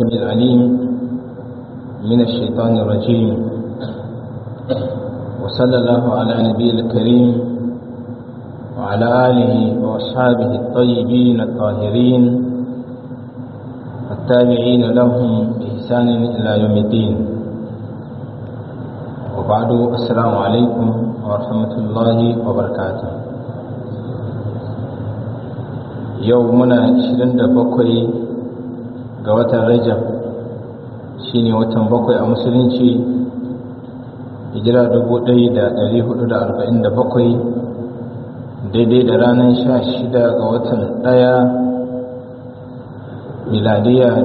السميع العليم من الشيطان الرجيم وصلى الله على نبي الكريم وعلى آله وأصحابه الطيبين الطاهرين التابعين لهم بإحسان إلى يوم الدين وبعد السلام عليكم ورحمة الله وبركاته يومنا 27 ga watan rajab shine watan bakwai a musulunci hijira 1447 daidai da ranar 16 ga watan ɗaya miladiya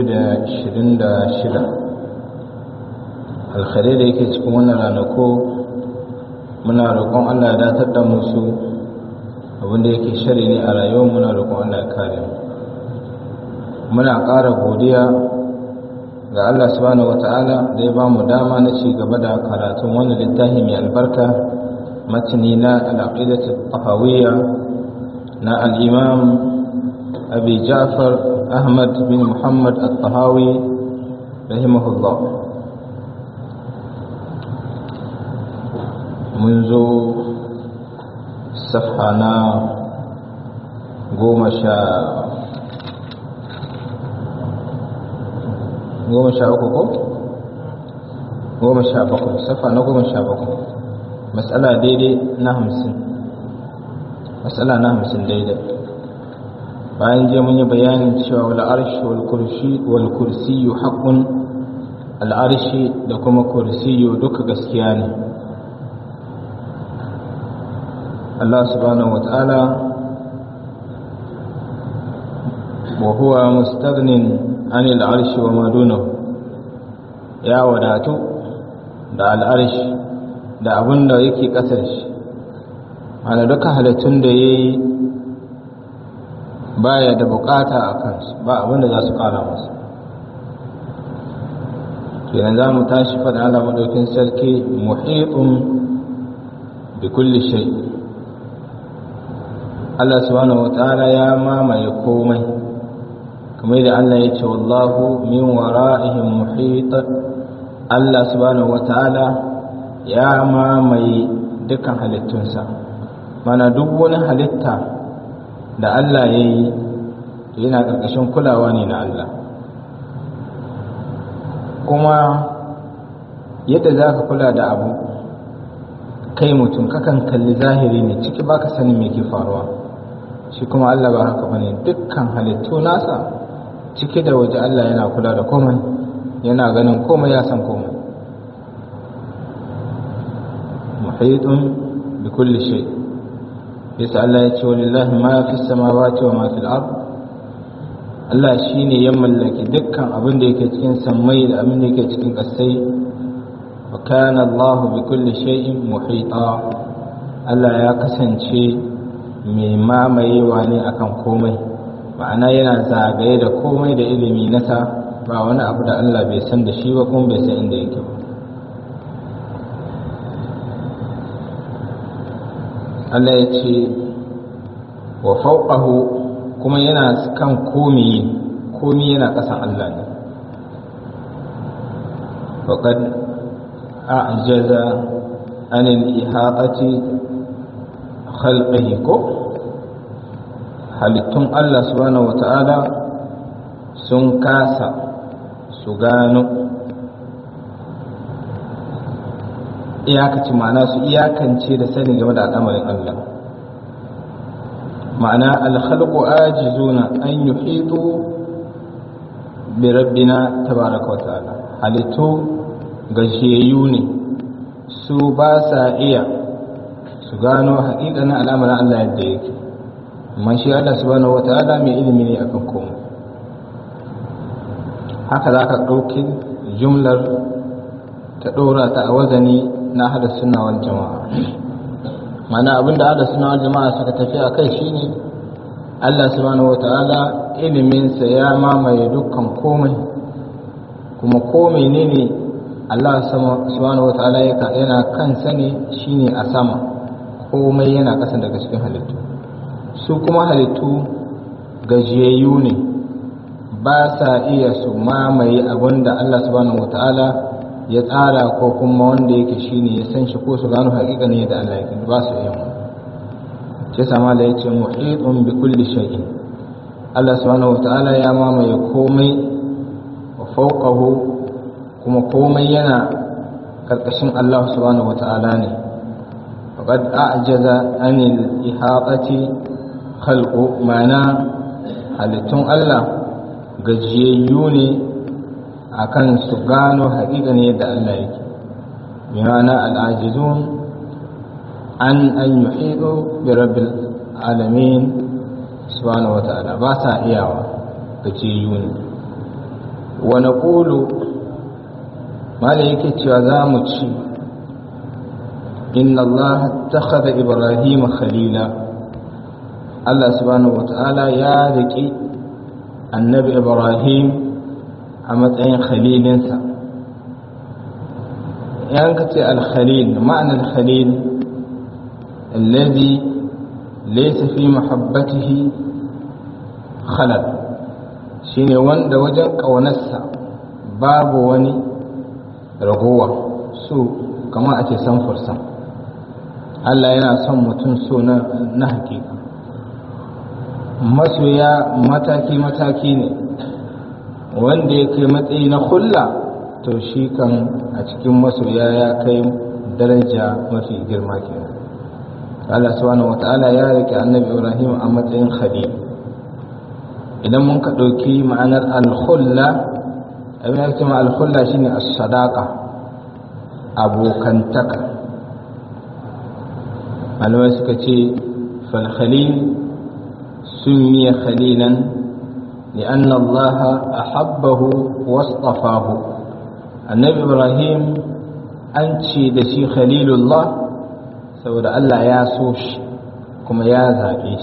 2026 alkhairai da yake cikin wannan ranako muna roƙon allah ya datar da musu abinda yake shari ne a rayuwar muna roƙon allah ya kare mu muna ƙara godiya ga Allah subhanahu wata'ala da ya ba mu dama na ci gaba da karatun wani littafi mai albarka matani na al'aqidatu tahawiyya na al-imam abi ja'far ahmad bin muhammad at-tahawi rahimahullah mun zo safha na goma sha goma sha uku ko goma sha bakwai safa na goma sha bakwai matsala daidai na hamsin matsala na hamsin daidai bayan je mun yi bayanin cewa wal arshi wal kursi wal kursiyu haqqun al arshi da kuma kursiyu duka gaskiya ne Allah subhanahu wataala wa huwa mustaghnin anil arshi wa madunahu ya wadatu da al'arshi da abin da yake ƙasar shi ana duka halittun da ya yi baya da bukata a kansu ba abin da za su ƙara masu kenan za mu tashi faɗin Allah maɗaukin sarki muhitun bi kulli shay Allah subhanahu wa ta'ala ya mamaye komai kamar da Allah ya ce wallahu min wara'ihim muhit Allah subhanahu wata'ala ya mamaye dukkan halittunsa mana duk wani halitta da Allah ya yi yana ƙarƙashin kulawa ne na Allah kuma yadda za ka kula da abu kai mutum kakan kalli zahiri ne ciki baka sanin me ke faruwa shi kuma Allah ba haka bane dukkan halittu nasa cike da waje Allah yana kula da komai yana ganin komai ya san komai muhitun bi kulli shay yasa Allah ya ce walillahi ma fi samawati wa ma fil ard Allah shine ya mallaki dukkan abin da yake cikin sammai da abin da yake cikin ƙasai wa kana Allah bi kulli shay'in muhita Allah ya kasance mai mamayewa ne akan komai ma'ana yana zagaye da komai da ilimi nasa ba wani abu da Allah bai san da shi ba kuma bai san inda yake ba Allah ya ce wa fauqahu kuma yana kan komi komi yana ƙasan Allah ne faqad a'jaza anil ihatati khalqihi ko halittun Allah subhanahu wata'ala sun kasa su gano iyakaci ma'ana su iyakance da sani game da al'amarin Allah ma'ana alhalku ajizuna an yuhitu bi rabbina tabaraka wata'ala halittu gajiyayyu ne su ba sa iya su gano haƙiƙanin al'amarin Allah yadda yake amma shi Allah subhanahu wata'ala mai ilimi ne akan komai haka za ka ɗauki jumlar ta ɗora ta a wazani na hada suna wal jama'a mana abinda hada suna wal jama'a suka tafi a kai shine Allah subhanahu wata'ala iliminsa ya mamaye dukkan komai kuma komai ne ne Allah subhanahu wata'ala yana kansa ne shine a sama komai yana ƙasa daga cikin halittu su kuma halittu gajiyayyu ne ba sa iya su mamaye abin da Allah subhanahu wata'ala ya tsara ko kuma wanda yake shine ya san shi ko su gano haƙiƙa ne da Allah yake ba su iya ce sama da yace muhitun bi kulli shay'in Allah subhanahu wata'ala ya mamaye komai wa fawqahu kuma komai yana karkashin Allah subhanahu wata'ala ne faqad a'jaza anil ihatati khalqu ma'ana halittun Allah gajiyayyu ne akan su gano haƙiƙa ne yadda Allah yake bimana al'ajizun an an yuhidu bi rabbil alamin subhanahu wa ta'ala ba sa iyawa gajiyayyu ne wa naqulu mala yake cewa za mu ci inna Allah takhadha ibrahim khalila Allah subhanahu wa ta'ala ya riƙi annabi ibrahim a matsayin khalilinsa yan ka ce alkhalil ma'anar khalil alladhi laysa fi mahabbatihi khalal shine wanda wajen ƙaunarsa babu wani ragowa su kamar a ce samfursa Allah yana son mutum so na hakika masoya mataki-mataki ne wanda ya kai matsayi na hulla to shi kan a cikin masoya ya kai daraja mafi girma kenan Allah subhanahu wata'ala ya rike annabi Ibrahim a matsayin khalil idan mun ka ɗauki ma'anar al-hulla abin da ma al-hulla shine as-sadaqa abokantaka malamai suka ce fal khalil سمي خليلا لأن الله أحبه واصطفاه النبي إبراهيم أنشي دشي خليل الله سوى الله يا سوش كما يا زابيش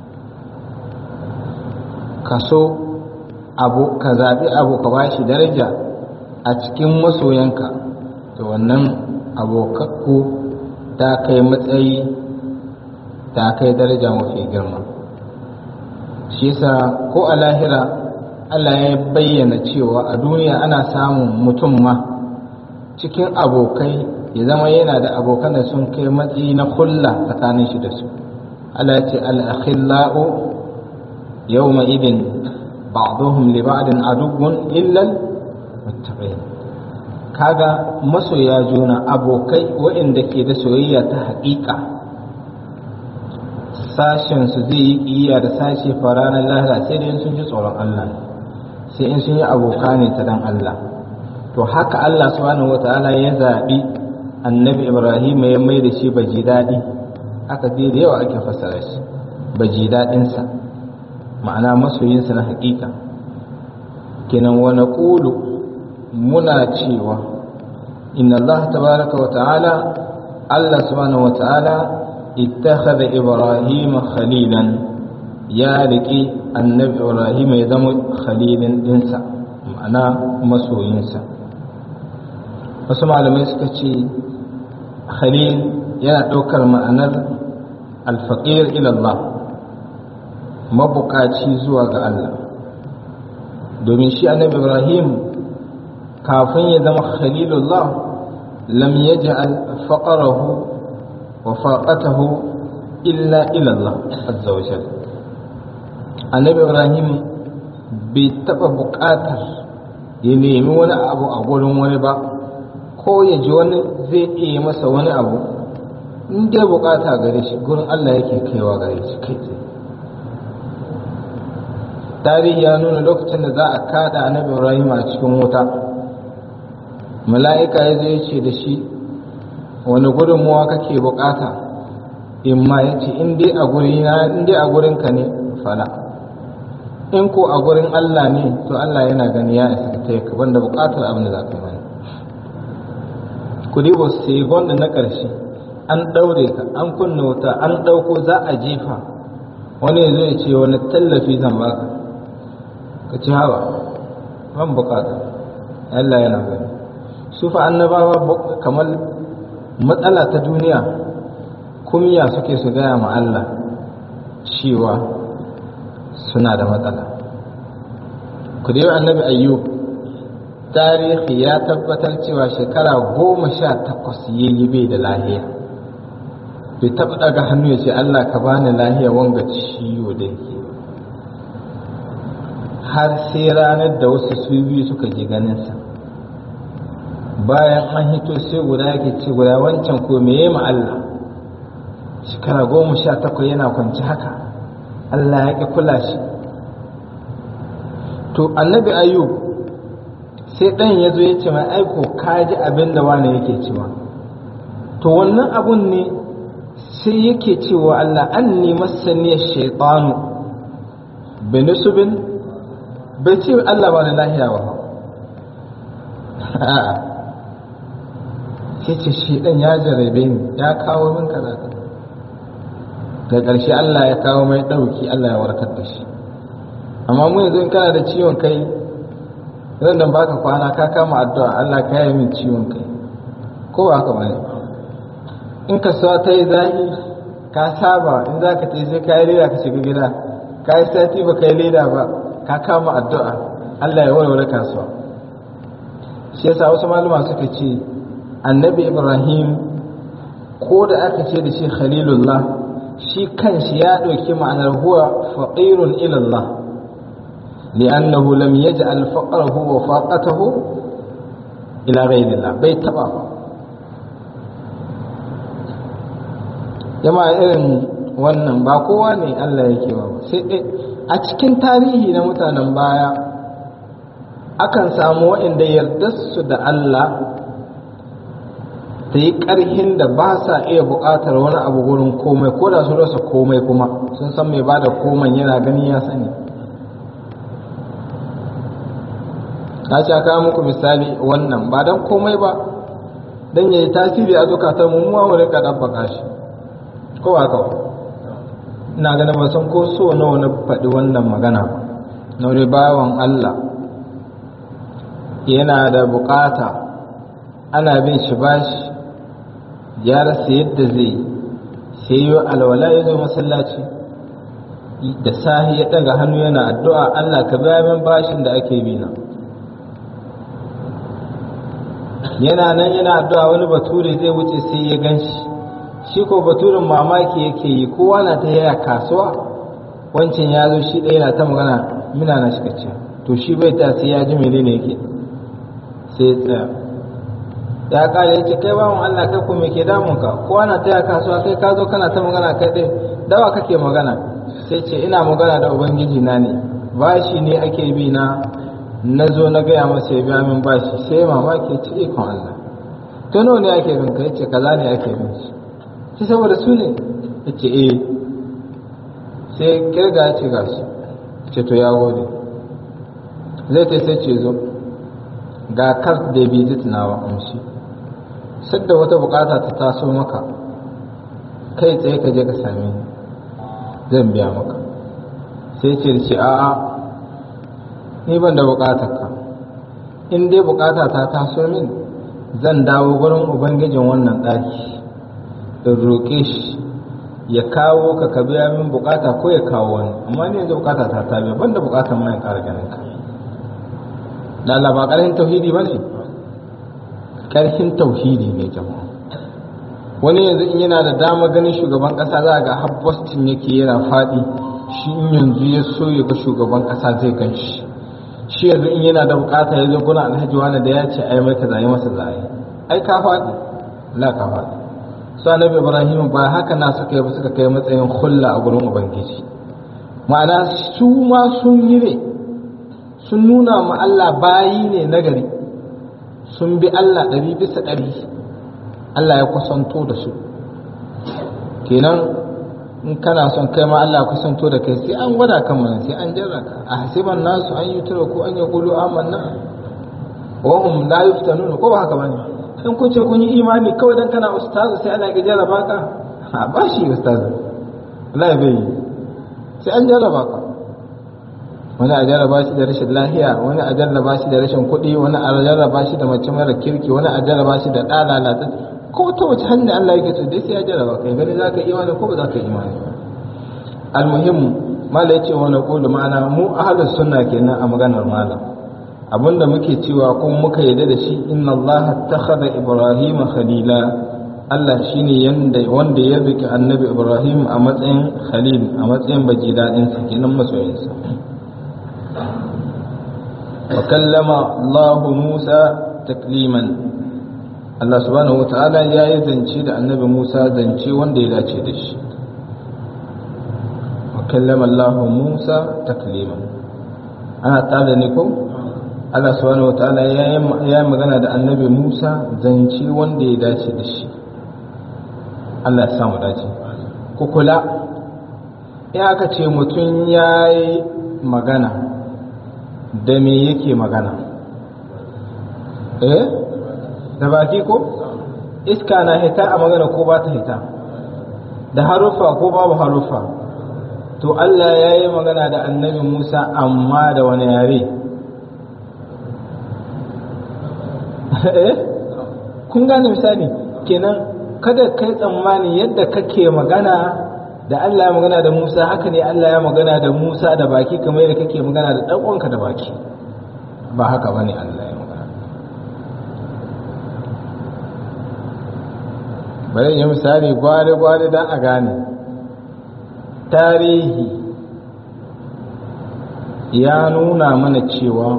كسو abu ka zaɓi abu ka bashi daraja a cikin masoyanka to wannan abokakku ta kai matsayi ta kai daraja mafi girma shi yasa ko a lahira Allah ya bayyana cewa a duniya ana samun mutum ma cikin abokai ya zama yana da abokan da sun kai matsayi na kulla tsakanin shi da su Allah ya ce al-akhillau yawma idin ba'dhum li ba'din aduwwun illa muttaqin kaga masoya juna abokai waɗanda ke da soyayya ta haƙiƙa sashen su zai yi ƙiyya da sashe fa ranar lahira sai dai sun ji tsoron Allah sai in sun yi aboka ne ta dan Allah to haka Allah subhanahu wataala ya zaɓi annabi Ibrahim ya mai da shi baji daɗi aka dai da yawa ake fassara shi baji daɗinsa ma'ana masoyinsa na haƙiƙa kenan wa naqulu muna cewa inna Allah tabaraka wa ta'ala Allah subhanahu wa ta'ala ittakhadha Ibrahim khalilan ya riƙi annabi Ibrahim ya zama khalilin dinsa ma'ana masoyinsa wasu malamai suka ce khalil yana ɗaukar ma'anar alfaƙir ilallah mabukaci zuwa ga Allah domin shi annabi Ibrahim kafin ya zama khalilullah lam yaj'al faqarahu wa faqatahu illa ila Allah azza wa jalla annabi Ibrahim bai taba buƙatar ya nemi wani abu a gurin wani ba ko ya ji wani zai iya masa wani abu in dai bukata gare shi gurin Allah yake kaiwa gare shi kai tsaye tarihi ya nuna lokacin da za a kada annabi Ibrahim a cikin wuta mala'ika ya zai ce da shi wani gudunmuwa kake bukata in ma ya ce in dai a gurina in dai a gurinka ne fala in ko a gurin Allah ne to Allah yana gani ya isa ta yi banda bukatar abin da za ka yi mani ku dibo sai gwanda na ƙarshe an ɗaure ka an kunna wuta an ɗauko za a jefa wani ya zo ya ce wani tallafi zan baka ka ci hawa ban bukata Allah yana gani su fa annabawa kamar matsala ta duniya kumya suke su gaya ma Allah cewa suna da matsala ku dai annabi ayyub tarihi ya tabbatar cewa shekara goma sha takwas ya yi bai da lahiya bai taɓa ɗaga hannu ya ce allah ka bani lahiya wanga ciwo da yake har sai ranar da wasu su biyu suka je ganinsa bayan an hito sai guda yake ce guda wancan ko me ma Allah shekara goma sha takwai yana kwanci haka Allah ya ƙi kula shi to annabi ayub sai ɗan ya zo ya ce mai aiko ka ji abin da wani yake cewa to wannan abun ne sai yake cewa Allah an ne masaniyar shaitanu binusubin bai ce Allah ba na lahiya ba a'a sai ce shi ɗan ya jarabe ni ya kawo min kaza da ƙarshe Allah ya kawo mai ɗauki Allah ya warkar da shi amma mu yanzu in kana da ciwon kai zan dan baka kwana ka kama addu'a Allah ka yi min ciwon kai ko ba haka bane in ka sa ta yi zahi ka saba in za ka ta sai ka yi leda ka shiga gida ka yi sati ba ka yi leda ba ka kama addu'a Allah ya warware kasuwa shi yasa wasu malama suka ce annabi ibrahim ko da aka ce da shi khalilullah shi kanshi ya ɗauki ma'anar huwa faqirun ilallah li'annahu lam yaj'al faqrahu wa faqatahu ila ghayrillah bai taba ba jama'a irin wannan ba kowa ne Allah yake ba sai dai a cikin tarihi na mutanen baya akan samu waɗanda yardarsu da Allah ta yi ƙarhin da ba sa iya buƙatar wani abu gurin komai ko da sun rasa komai kuma sun san mai ba da komai yana gani ya sani na sha kawo muku misali wannan ba don komai ba don ya yi tasiri a zukatan mu mu rika ɗabbaka shi ko ba ka ina ganin ba san ko so nawa na faɗi wannan magana ba na wani bawan Allah yana da bukata ana bin shi bashi ya rasa yadda zai sai yi alwala ya zo masallaci da sahi ya ɗaga hannu yana addu'a Allah ka biya min bashin da ake bi na yana nan yana addu'a wani bature zai wuce sai ya gan shi shi ko baturin mamaki yake yi kowa na ta yaya kasuwa wancan ya zo shi ɗaya na ta magana mina na shi kacce to shi bai ta sai ya ji menene yake sai ya tsaya ya kare yake kai bawan Allah kai ko me ke damun ka kowa na ta yaya kasuwa kai ka zo kana ta magana kai ɗaya dawa kake magana sai ce ina magana da ubangiji na ne bashi ne ake bi na na zo na gaya masa ya biya min bashi sai mamaki ce ikon Allah to nawa ne ake bin ka yace kaza ne ake bin shi shi saboda su ne yace eh sai kirga ya ce gashi ce to ya gode zai ta sai ce zo ga kas da bizit nawa amshi sadda wata bukata ta taso maka kai tsaye ka je ka same ni zan biya maka sai ce da ce a'a ni ban da bukatar ka in dai bukata ta taso min zan dawo gurin ubangijin wannan ɗaki in roƙe shi ya kawo ka ka biya min bukata ko ya kawo wani amma ni yanzu bukata ta ta biya ban da bukatar mai ƙara ganin ka da Allah ba ƙarfin tauhidi ba ne ƙarfin tauhidi ne jama'a wani yanzu in yana da dama ganin shugaban ƙasa za ga har Boston yake yana faɗi shi in yanzu ya so ya ga shugaban ƙasa zai gan shi shi yanzu in yana da bukata ya zo guna alhaji wani da ya ce ai mai kaza yi masa zai ai ka faɗi la ka faɗi su annabi ibrahim ba haka na suka yi ba suka kai matsayin hulla a gurin ubangiji ma'ana su ma sun yi ne sun nuna ma Allah bayi ne nagari sun bi Allah ɗari bisa ɗari Allah ya kusanto da su kenan in kana son kai ma Allah kusanto da kai sai an gwada kan mana sai an jarra ka a hasiban nasu an yi tura ko an yi kulu amanna wa hum la yuftanun ko ba haka bane in kun ce kun yi imani kawai dan kana ustazu sai Allah ya jarraba ka a ba shi ustazu Allah ya bai sai an jarraba ka wani a jarraba shi da rashin lahiya wani a jarraba shi da rashin kuɗi wani a jarraba shi da mace mara kirki wani a jarraba shi da ɗa lalata ko ta wace hanya Allah yake so dai sai ya jarraba kai gani zaka imani ko ba zaka imani almuhim mala yace wa naqulu ma'ana mu ahlus sunna kenan a maganar malam abinda muke cewa kuma muka yarda da shi inna allaha takhadha ibrahima khalila Allah shine yanda wanda ya rike annabi ibrahim a matsayin khalil a matsayin baji dadin sa kenan masoyinsa wa kallama Allah Musa takliman Allah subhanahu wataala ya yi zance da annabi Musa zance wanda ya dace da shi wa kallama Allah Musa takliman ana tsada ne ko Allah subhanahu wataala ya yi magana da annabi Musa zance wanda ya dace da shi Allah ya samu dace ku kula in aka ce mutum ya yi magana da me yake magana eh da baki ko iska na hita a magana ko ba ta hita da haruffa ko babu haruffa to Allah ya yi magana da annabi Musa amma da wani yare eh kun gane misali kenan kada kai tsammani yadda kake magana da Allah ya magana da Musa haka ne Allah ya magana da Musa da baki kamar yadda kake magana da ɗan da baki ba haka bane Allah ya magana bari yi misali gwari-gwari don a gane tarihi ya nuna mana cewa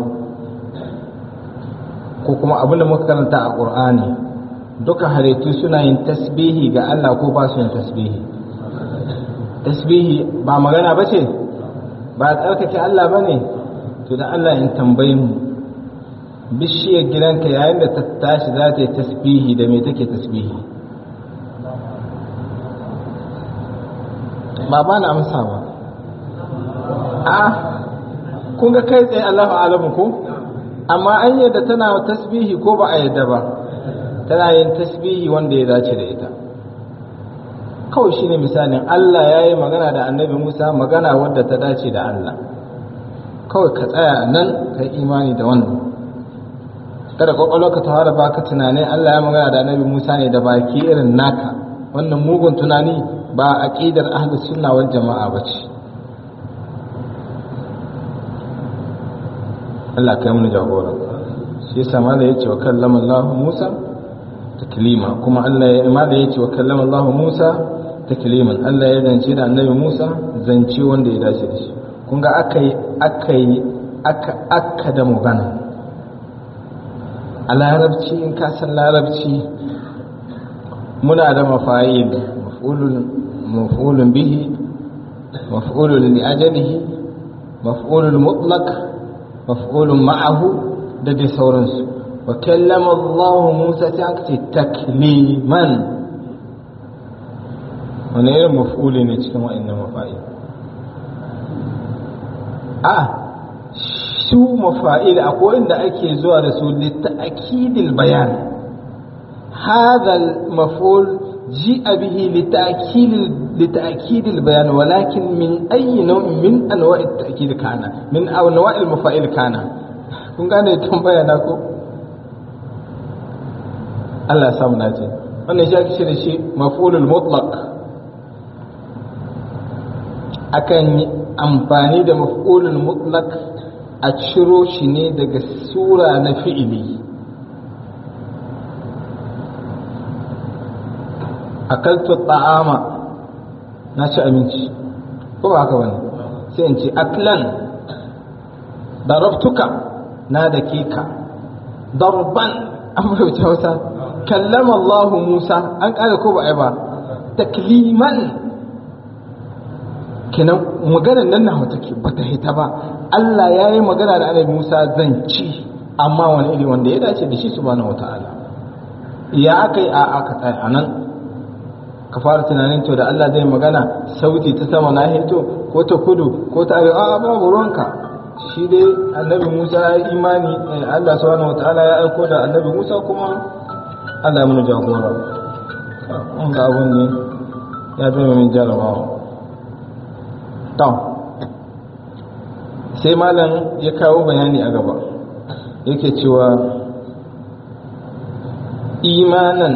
ko kuma abinda muka karanta a ƙur'ani duka halittu suna yin tasbihi ga Allah ko ba su yin tasbihi tasbihi ba magana ba ce ba tsarkake Allah ba ne to da Allah in tambayi mu bishiyar gidanka yayin da ta tashi za ta yi tasbihi da me take tasbihi ba ba na amsa ba a kun ga kai tsaye Allahu alamu ko amma an yadda tana tasbihi ko ba a yadda ba tana yin tasbihi wanda ya dace da ita kawai shine misalin Allah ya yi magana da annabi Musa magana wadda ta dace da Allah kawai ka tsaya nan ka yi imani da wannan kada kwakwalwa ka tawara baka tunanin Allah ya magana da annabi Musa ne da baki irin naka wannan mugun tunani ba aqidar ahlus sunna wal jama'a bace Allah kai mu jagora shi yasa mala yace wa kallama Allah Musa taklima kuma Allah ya mala yace wa kallama Allah Musa takliman Allah ya zance da annabi Musa zance wanda ya dace da shi kun ga akai akai aka aka da magana a larabci in ka san larabci muna da mafa'il maf'ulun maf'ulun bihi maf'ulun li ajalihi maf'ulun mutlaq maf'ulun ma'ahu da dai sauransu wa kallama Allah Musa ta aka ce takliman wani irin maf'uli ne cikin wa'annan mafa'il a su mafa'il akwai inda ake zuwa da su litta'kidil bayan هذا المفعول جيء به لتأكيد لتأكيد البيان ولكن من أي نوع من أنواع التأكيد كان من أنواع المفاعيل كان kun gane tambaya na ko Allah ya samu nace wannan shi ake da shi maf'ulul mutlaq akan yi amfani da maf'ulul mutlaq a ciro shi ne daga sura na fi'ili akaltu ta'ama na ci abinci ko ba haka bane sai in ce aklan darabtuka na da ka darban an rubuta wata kallama Allah Musa an kare ko ba ai ba takliman kenan maganar nan na wata ke bata hita ba Allah ya yi magana da Annabi Musa zan ci amma wani iri wanda ya dace da shi subhanahu wataala ya aka yi a aka tsaya anan ka fara tunanin to da Allah zai magana sauti ta sama na hito ko ta kudu ko ta arewa a babu ruwanka shi dai annabi Musa ya yi imani Allah subhanahu wataala ya aiko da annabi Musa kuma Allah ya mana jagora an ga abun ne ya zama min jarabawa to sai malam ya kawo bayani a gaba yake cewa imanan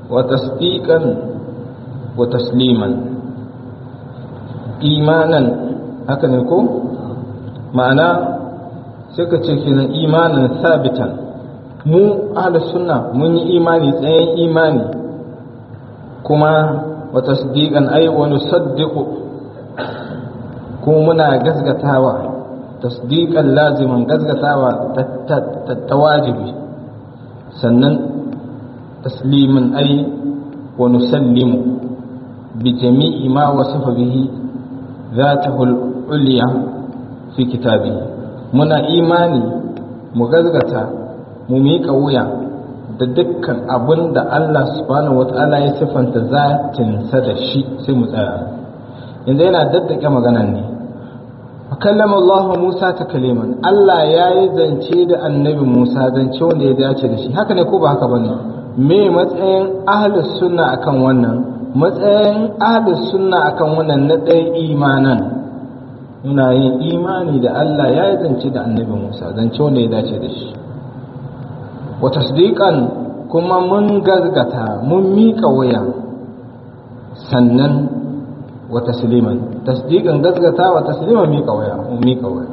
وتصديقا وتسليما إيمانا haka ne ko ma'ana sai ka ce kenan imanin sabitan mu ahlus sunna mun yi imani tsayen imani kuma wa tasdiqan ay wa nusaddiqu kuma muna gasgatawa tasdiqan laziman gasgatawa ta wajibi sannan taslimin ay wa nusallimu bi jami'i ma wasafa bihi ذاته العليا في كتابه muna imani mu gazgata mu miƙa wuya da dukkan abin da Allah subhanahu wata'ala ya siffanta zatinsa da shi sai mu tsaya yanzu yana daddake maganan ne kallama Allah Musa ta kaliman Allah ya yi zance da annabi Musa zance wanda ya dace da shi haka ne ko ba haka bane me matsayin ahlus sunna akan wannan matsayin ahlus sunna akan wannan na ɗaya imanan muna yin imani da Allah ya yi zance da annabi Musa zance wanda ya dace da shi wa tasdiqan kuma mun gazgata mun miƙa waya sannan wa tasliman tasdiqan gazgata wa tasliman miƙa waya mun miƙa waya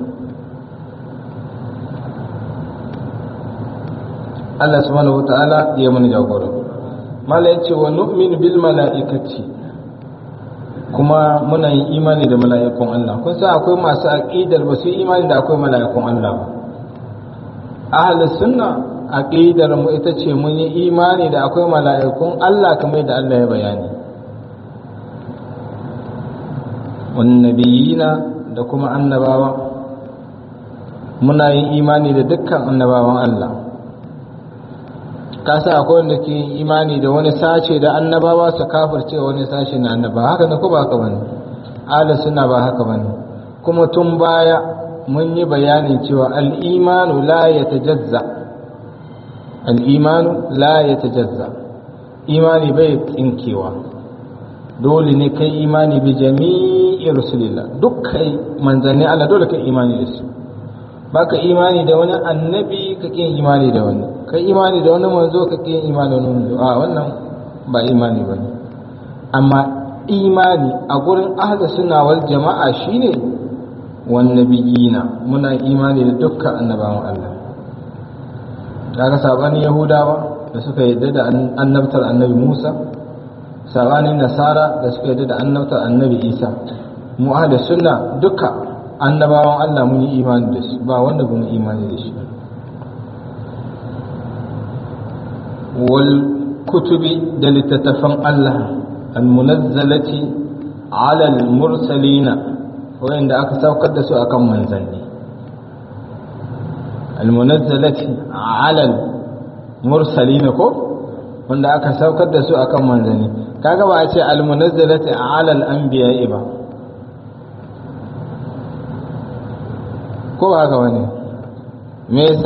Allah subhanahu wata'ala ya mana jagora mala yace wa nu'minu bil mala'ikati kuma muna yin imani da mala'ikun Allah kun san akwai masu aqidar ba su yi imani da akwai mala'ikun Allah ba ahlus sunna aqidar mu ita ce mun yi imani da akwai mala'ikun Allah kamar da Allah ya bayani wan nabiyina da kuma annabawa muna yin imani da dukkan annabawan Allah kasa akwai wanda ke imani da wani sace da annabawa su kafirce wani sace na annaba haka ne ko ba haka bane ala suna ba haka bane kuma tun baya mun yi bayanin cewa al-imanu la yatajazza al-imanu la yatajazza imani bai tsinkewa dole ne kai imani bi jami'i rasulillah duk kai manzanni Allah dole kai imani da su baka imani da wani annabi ka kin imani da wani kai imani da wani manzo ka kin imani da wani manzo a wannan ba imani ba ne amma imani a gurin ahli sunna wal jama'a shine wan nabiyina muna imani da dukkan annabawan Allah kaga sabanin yahudawa da suka yadda da annabtar annabi Musa sabanin nasara da suka yadda da annabtar annabi Isa mu ahli sunna duka annabawan Allah mun yi imani da su ba wanda ba mu imani da shi wal kutubi da littattafan Allah al-munazzalati ala al-mursalina wanda aka saukar da su akan manzanni al-munazzalati ala al-mursalina ko wanda aka saukar da su akan manzanni kaga ba a ce al-munazzalati ala al-anbiya'i ba ko ba haka wani me yasa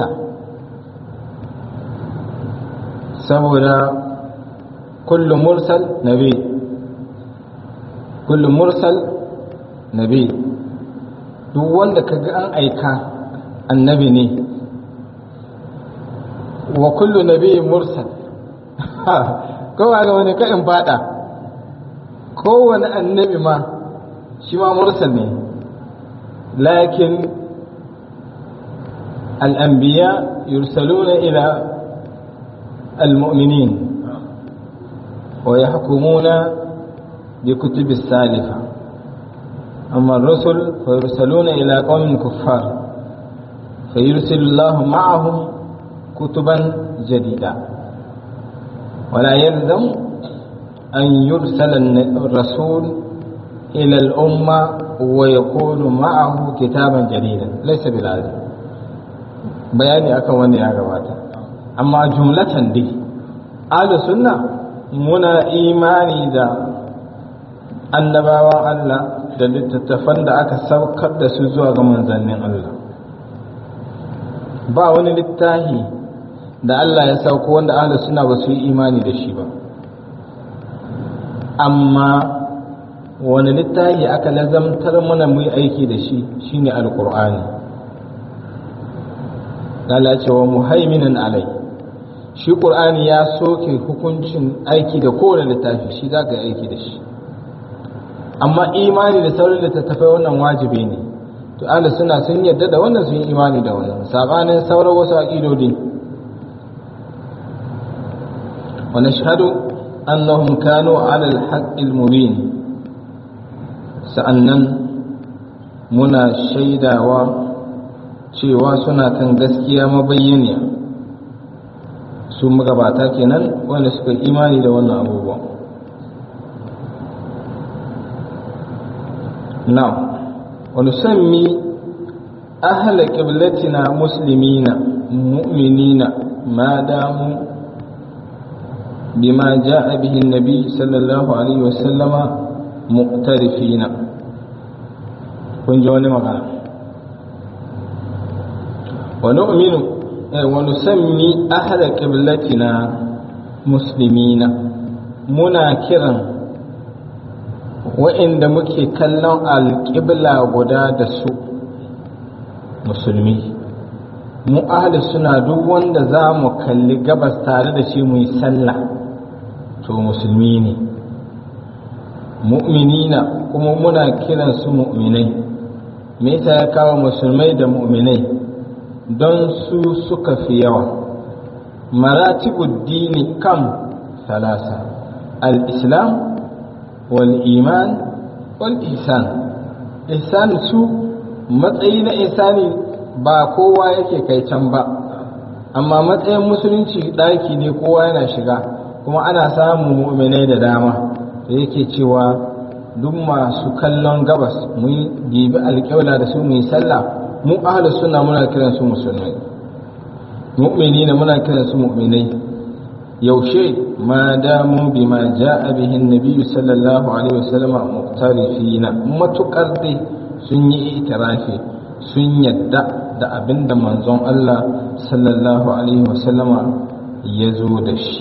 saboda kullu mursal nabi kullu mursal nabi duk wanda kaga an aika annabi ne wa kullu nabi mursal ko ba ga wani kaɗin fada kowane annabi ma shi ma mursal ne lakin الأنبياء يرسلون إلى المؤمنين ويحكمون بكتب السالفة أما الرسل فيرسلون إلى قوم كفار فيرسل الله معهم كتبا جديدة ولا يلزم أن يرسل الرسول إلى الأمة ويكون معه كتابا جديدا ليس بالعزم bayani akan wanda ya gabata amma jumlatan dai ahlu sunna muna imani da annabawan Allah da littattafan da aka saukar da su zuwa ga manzannin Allah ba wani littafi da Allah ya sauko wanda ahlu sunna ba su yi imani da shi ba amma wani littafi aka lazamtar mana mu yi aiki da shi shine alqur'ani Allah ce wa muhaiminan alai shi qur'ani ya soke hukuncin aiki da kowane littafi shi za ka yi aiki da shi amma imani da sauran littattafai wannan wajibi ne to ahli suna sun yarda da wannan sun yi imani da wannan sabanin sauran wasu aqidodi wa nashhadu annahum kanu ala al-haqqi al-mubin sa'annan muna shaidawa cewa suna kan gaskiya mabayyaniya su magabata kenan wanda suka imani da wannan abubuwan now ونسمي أهل قبلتنا مسلمين مؤمنين ما داموا بما جاء به النبي صلى الله عليه وسلم مقترفين kun ji wani magana wani uminu wani sami ahada ƙiblatina musulmina muna kiran wa'inda muke kallon alƙibla guda da su musulmi mu ahli suna duk wanda za mu kalli gabas tare da shi mu yi sallah to musulmi ne mu'minina kuma muna kiran su mu'minai me yasa ya kawo musulmai da mu'minai don su suka fi yawa maratibud dini kam salasa al-islam والإيمان والإحسان إحسان su matsayi na ihsani ba kowa yake kai can ba amma matsayin musulunci ɗaki ne kowa yana shiga kuma ana samun mu'minai da dama da yake cewa duk masu kallon gabas mu yi gibi alƙawla da su mu yi sallah mu ahlus sunna muna kiran su musulmai mu'minina muna kiran su mu'minai yaushe ma damu bima ja'a bihi nabiyyu sallallahu alaihi wasallam muqtarifina matukar dai sun yi itirafi sun yadda da abinda manzon Allah sallallahu alaihi wasallama ya zo da shi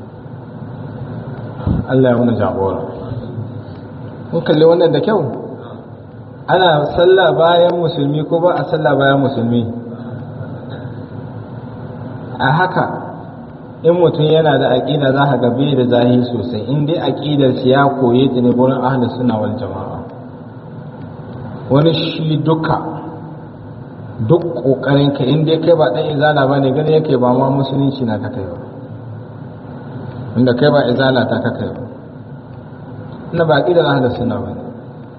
Allah ya muna jagora mun kalli wannan da kyau ana sallah bayan musulmi ko ba a sallah bayan musulmi a haka in mutum yana da aƙida za ka gabe da zahi sosai in dai aƙidar shi ya koye ta ne gurin ahli suna wal jama'a wani shi duka duk ƙoƙarin ka in dai kai ba ɗan izala ba ne gani yake ba ma musulunci na kakai ba inda kai ba izala ta kakai ba ina ba aƙidar ahli suna ba ne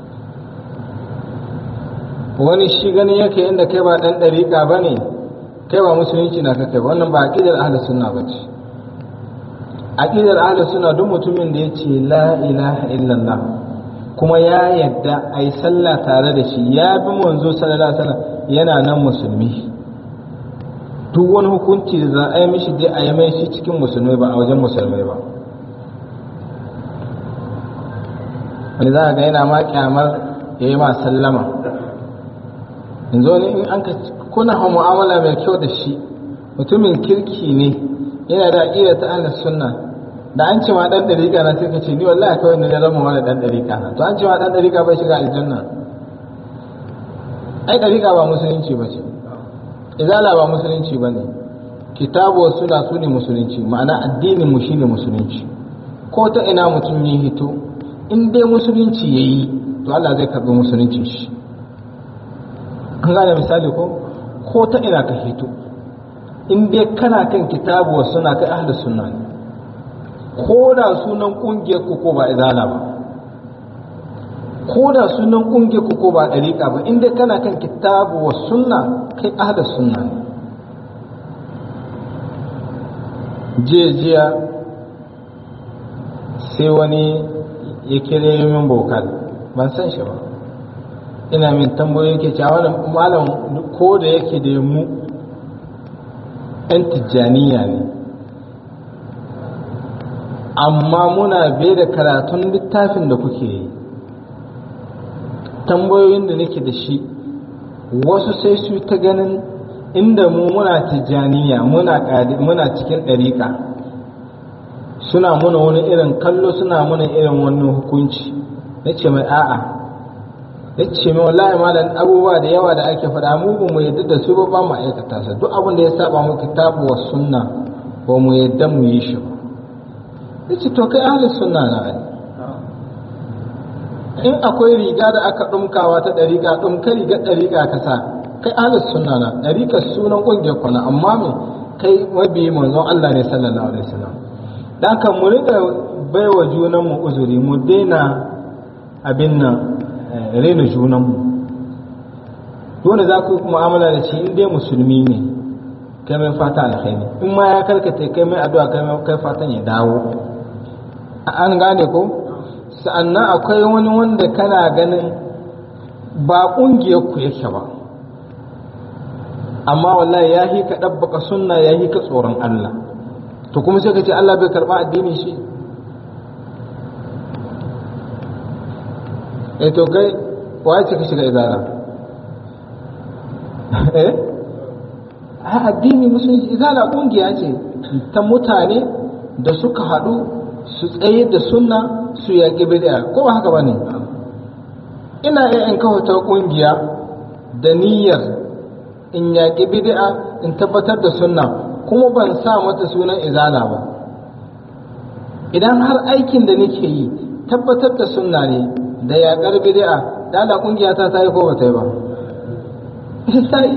wani shi gani yake inda kai ba ɗan ɗariƙa ba ne kai ba musulunci na kakai ba wannan ba aƙidar ahli suna ba ce aqidar ahlus sunna duk mutumin da yace la ilaha illallah kuma ya yadda ai sallah tare da shi ya bi manzo sallallahu alaihi wasallam yana nan musulmi duk wani hukunci da za a yi mishi dai a yi mai shi cikin musulmai ba a wajen musulmai ba wani za a ga yana ma kyamar ya yi ma sallama yanzu wani in an ka kuna mu'amala mai kyau da shi mutumin kirki ne yana da aƙida ta ahlus sunna da an ce ma dan dariƙa na sai ka ce ni wallahi kawai ne zama wani dan dariƙa na to an ce ma dan dariƙa bai shiga aljanna ai dariƙa ba musulunci ba ce izala ba musulunci ba ne kitabu suna su ne musulunci ma'ana addinin mu shine musulunci ko ta ina mutum ya hito in dai musulunci ya yi to Allah zai karɓi musulunci shi an gane misali ko ko ta ina ka hito in dai kana kan kitabu wa suna kai ahlus sunna ne ko da sunan kungiyar ku ko ba izala ba ko da sunan kungiyar ku ko ba dariqa ba in dai kana kan kitabu wa sunna kai ahlus sunna ne jiya sai wani ya kire min bokal ban san shi ba ina min tambayoyi ke cewa malam ko da yake da mu 'yan tijjaniya ne amma muna bai da karatun littafin da kuke yi tambayoyin da nake da shi wasu sai su ta ganin inda mu muna tijjaniya muna cikin ɗariƙa suna muna wani irin kallo suna muna irin wannan hukunci na ce mai a'a ya ce mai wallahi malam abubuwa da yawa da ake faɗa mu ba mu yadda da su ba ba mu aikata sa duk abin da ya saba mu kitabu wa sunna ba mu yadda mu yi shi ba ya ce to kai ahli sunna na ai in akwai riga da aka ɗumkawa ta ɗariƙa ɗumka rigar ɗariƙa ka sa kai ahlus sunna na ɗariƙa sunan ƙungiyar kwana amma me kai mabiyi manzon Allah ne sallallahu alaihi wasallam dan kan mu rika baiwa junan mu uzuri mu daina abin nan rena junan mu dole za ku mu'amala da shi in dai musulmi ne kai mai fata alkhairi in ma ya karkata kai mai addu'a kai mai kai fatan ya dawo an gane ko sa'annan akwai wani wanda kana ganin ba kungiyar ku yake ba amma wallahi ya hi ka dabbaka sunna ya hi ka tsoron Allah to kuma sai ka ce Allah bai karba addinin shi eh to kai waye ce ka shiga izara eh a addini musulunci izala kungiya ce ta mutane da suka haɗu su tsaye da sunna su yaƙi bid'a ko ba haka bane ina iya in kawo ta kungiya da niyyar in yaƙi bid'a in tabbatar da sunna kuma ban sa mata sunan izala ba idan har aikin da nake yi tabbatar da sunna ne da yaƙar bid'a da Allah kungiya ta ta yi ko ba ta yi ba sai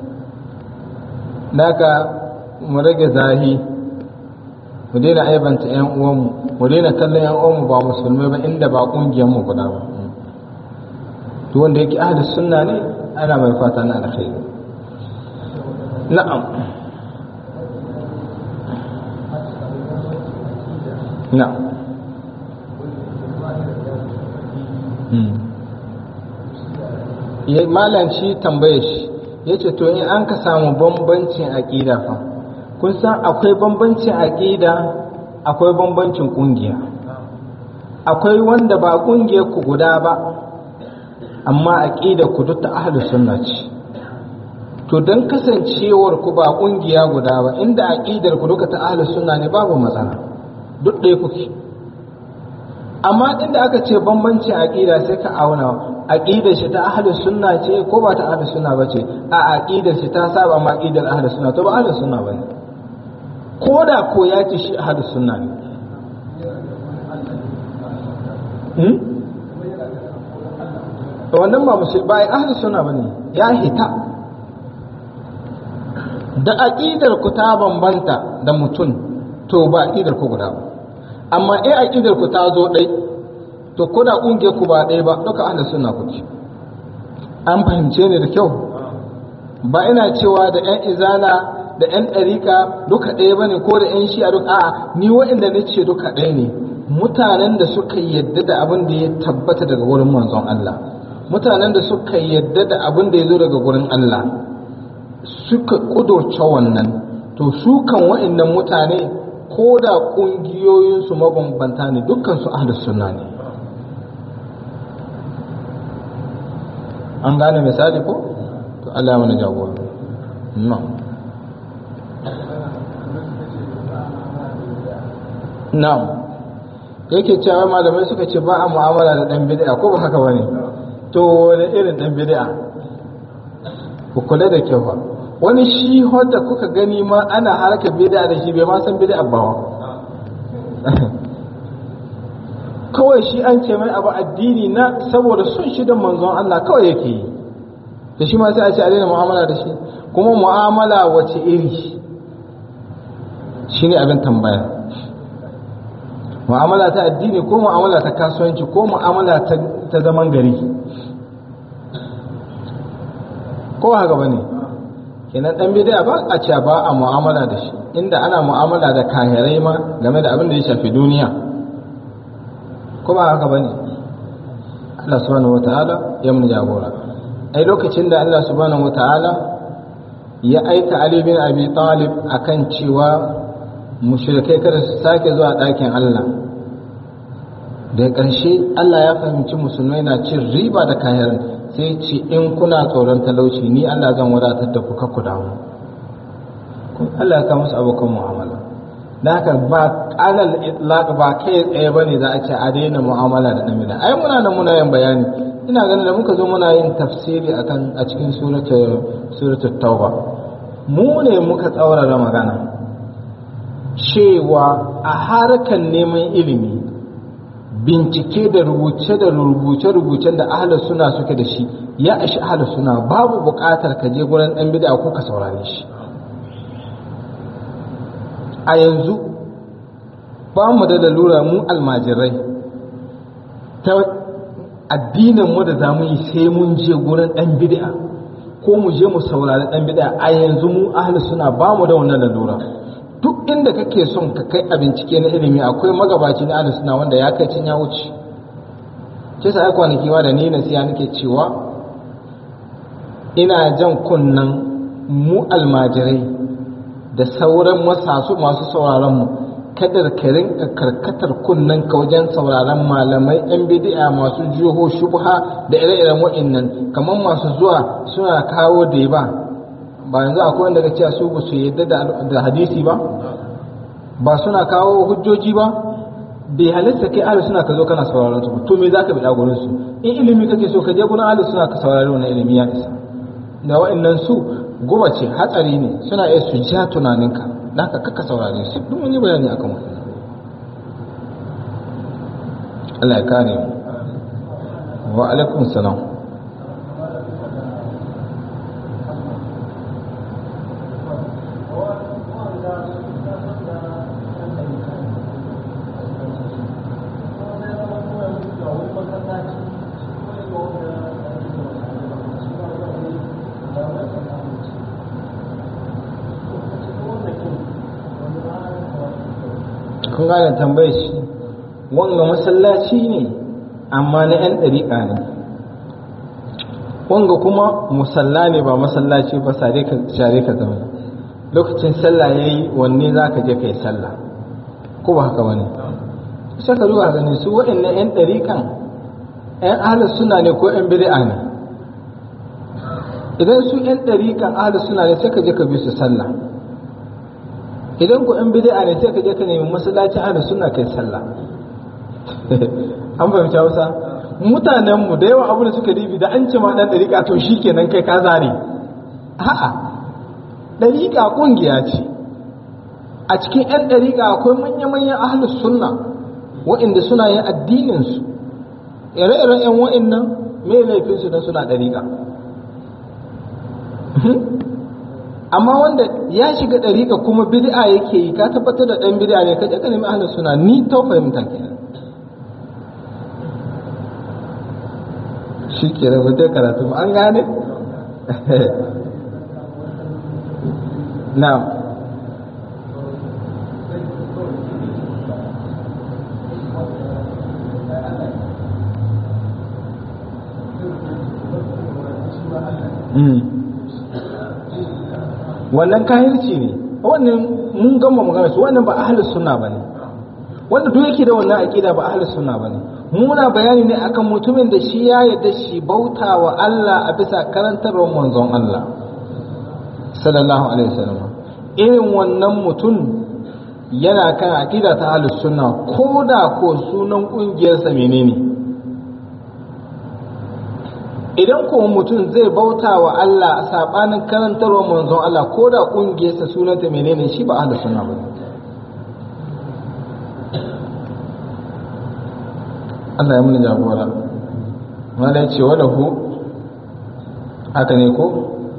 naka mu rage zahi mu daina aibanta yan uwanmu mu daina kallon yan uwanmu ba musulmai ba inda ba kungiyar mu guda ba to wanda yake ahli sunna ne ana mai fata na alkhairi na'am na'am ya malanci tambaye shi ya ce to in an ka samu bambancin aƙida fa kun san akwai bambancin aƙida akwai bambancin ƙungiya akwai wanda ba ƙungiyar ku guda ba amma aƙida ku duk ta ahlus sunna ce to don kasancewar ku ba ƙungiya guda ba inda aƙidar ku duka ta ahlus sunna ne babu matsala duk ɗaya kuke amma inda aka ce bambancin aƙida sai ka auna aqidar shi ta ahlus sunna ce ko ba ta ahlus sunna ba ce a aqidar shi ta saba ma aqidar ahlus sunna to ba ahlus sunna bane ko da ko ya ce shi ahlus sunna ne hmm wannan ba musul ba ahlus sunna bane ya hita da aqidar ku ta bambanta da mutum to ba aqidar ku guda ba amma in aqidar ku ta zo dai to ko da kungiyar ku ba ɗaya ba duka ahlus sunna kuke an fahimce ni da kyau ba ina cewa da ƴan izala da ƴan ɗarika duka ɗaya bane ko da ƴan shi'a duka a'a ni wa'inda na ce duka ɗaya ne mutanen da suka yadda da abin da ya tabbata daga wurin manzon Allah mutanen da suka yadda da abin da ya zo daga wurin Allah suka kudurce wannan to su kan wa'annan mutane ko da ƙungiyoyinsu mabambanta ne dukkan su ahlus sunna ne an gane misali ko to Allah ya mana jagora na'am na'am yake cewa malamai suka ce ba a mu'amala da dan bid'a ko ba haka bane to wani irin dan bid'a ku kula da kyau fa wani shi da kuka gani ma ana harkar bid'a da shi bai ma san bid'a ba kawai shi an ce mai abu addini na saboda sun shi da manzon Allah kawai yake yi da shi ma sai a ce a daina mu'amala da shi kuma mu'amala wace iri shi ne abin tambaya mu'amala ta addini ko mu'amala ta kasuwanci ko mu'amala ta zaman gari ko haka ba ne kenan dan bid'a ba a ce ba a mu'amala da shi inda ana mu'amala da kahirai ma game da abin da ya shafi duniya ko ba haka bane Allah subhanahu wataala ya mun jagora ai lokacin da Allah subhanahu wataala ya aika Ali bin Abi Talib akan cewa mushrikai kada su sake zuwa ɗakin Allah da ƙarshe Allah ya fahimci musulmai na cin riba da kayan sai ce in kuna tsoron talauci ni Allah zan wadatar da ku kakku damu Allah ya kawo musu abokan mu'amala da haka ba alal itlaq ba kai tsaye bane za a ce a daina mu'amala da namiji ai muna nan muna yin bayani ina ganin da muka zo muna yin tafsiri akan a cikin suratul suratul tauba mu ne muka tsaurara magana cewa a harkan neman ilimi bincike da rubuce da rubuce-rubucen da ahalar suna suke da shi ya ashi ahalar suna babu buƙatar ka je gurin ɗan bida ko ka saurare shi a yanzu ba mu da lalura mu almajirai ta addinin mu da za mu yi sai mun je gurin ɗan bida ko mu je mu saurari ɗan bida a yanzu mu ahalar suna ba mu da wannan lalura duk inda kake son ka kai a bincike na ilimi akwai magabaci na ahlus sunna wanda ya kai cin ya wuce ke sa kwanaki ma da ni na siya nake cewa ina jan kunnan mu almajirai da sauran masasu masu sauraron mu kadar ka rinka karkatar kunnen ka wajen sauraron malamai yan bid'a masu jiho shubha da ire-iren wa'annan kamar masu zuwa suna kawo da ba ba yanzu akwai wanda ga cewa su ba su yadda da hadisi ba ba suna kawo hujjoji ba bai halitta kai ahli suna ka zo kana sauraron su to me za ka bida gurin su in ilimi kake so ka je gurin ahli suna ka saurari wannan ilimi ya isa da wa'annan su guba ce hatsari ne suna iya su ja tunaninka da haka kaka saurare su duk mun yi bayani akan wannan Allah ya kare mu wa alaikum salam kun gane tambayar shi wanga masallaci ne amma na 'yan ɗariƙa ne wanga kuma musalla ne ba masallaci ba share ka zama lokacin sallah ya yi wanne za ka je ka yi sallah ko ba haka wani sai ka zuwa gani su waɗannan 'yan ɗariƙan 'yan ahalar suna ne ko 'yan bid'a ne idan su 'yan ɗariƙan ahalar suna ne sai ka je ka bi su sallah idan ku yan bid'a ne sai ka je ka nemi masallacin ahlus sunna kai sallah an fahimci Hausa mutanen mu da yawa abu da suka ribi da an ce ma dan dariƙa to shikenan kai ka zare a'a dariƙa kungiya ce a cikin yan dariƙa akwai manya-manyan ahlus sunna waɗanda suna yin addinin su ire-iren yan wa'annan me laifin su dan suna dariƙa amma wanda ya shiga ɗariƙa kuma bid'a yake yi ka tabbatar da ɗan bid'a ne kaje ka nemi ahlus suna ni ta fahimta kenan shi ke rubuta karatu an gane na Mm. wannan kahirci ne wannan mun gama magana su wannan ba ahlus sunna bane wanda duk yake da wannan aqida ba ahlus sunna bane muna bayani ne akan mutumin da shi ya yarda shi bautawa Allah a bisa karantarwar manzon Allah sallallahu alaihi wasallam irin wannan mutum yana kan aqida ta ahlus sunna ko da ko sunan kungiyarsa menene idan kuma mutum zai bauta wa Allah a sabanin karantarwar manzon Allah ko da ƙungiyarsa sunanta menene shi ba ahlu sunna ba Allah ya muni jagora wanda ya ce wa lahu haka ne ko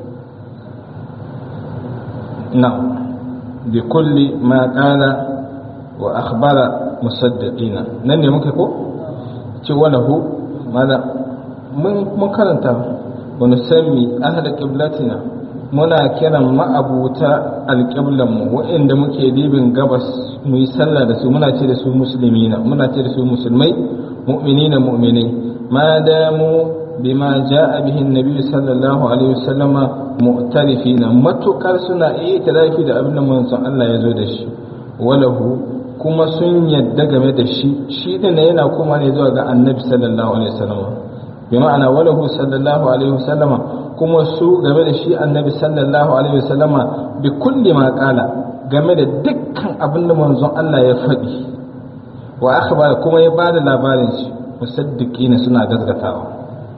na bi kulli ma qala wa akhbara musaddiqina nan ne muke ko ce wa lahu mana mun karanta wani sami ahal ƙiblatina muna kiran ma'abuta alƙiblanmu waɗanda muke dibin gabas mu yi sallah da su muna ce da su musulmi na muna ce da su musulmai mu'mini na mu'minai ma damu bima ja'a bihi nabi sallallahu alaihi wasallama mu'tarifina matukar suna iya tarafi da abin da manzon Allah ya zo da shi walahu kuma sun yadda game da shi shi din yana kuma ne zuwa ga annabi sallallahu alaihi wasallama bima'ana walahu sallallahu alaihi wasallama kuma su game da shi annabi sallallahu alaihi wasallama bi kulli ma qala game da dukkan abin da manzon Allah ya faɗi wa akhbara kuma ya bada labarin shi musaddiqina suna gazgatawa